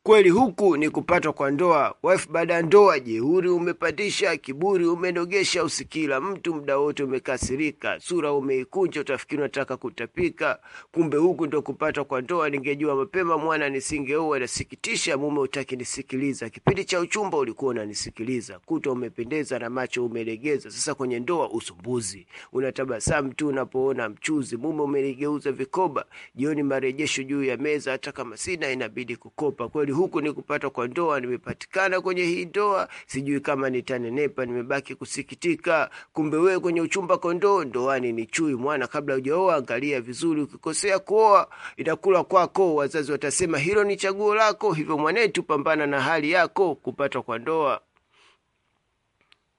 Kweli huku ni kupatwa kwa ndoa. Wife baada ya ndoa, jeuri umepandisha, kiburi umenogesha, usikila mtu muda wote umekasirika, sura umeikunja, utafikiri unataka kutapika. Kumbe huku ndo kupatwa kwa ndoa. Ningejua mapema mwana nisingeoa. Nasikitisha, mume utaki nisikiliza. Kipindi cha uchumba ulikuwa unanisikiliza, kuta umependeza na macho umelegeza. Sasa kwenye ndoa usumbuzi, unatabasamu tu unapoona mchuzi. Mume umeligeuza vikoba, jioni marejesho juu ya meza, hata kama sina inabidi kukopa. Kweli huku ni kupatwa kwa ndoa. Nimepatikana kwenye hii ndoa, sijui kama nitanenepa, nimebaki kusikitika. Kumbe wewe kwenye uchumba kondoo, ndoani ni chui. Mwana, kabla hujaoa angalia vizuri, ukikosea kuoa itakula kwako. Wazazi watasema hilo ni chaguo lako, hivyo mwanetu, pambana na hali yako. Kupatwa kwa ndoa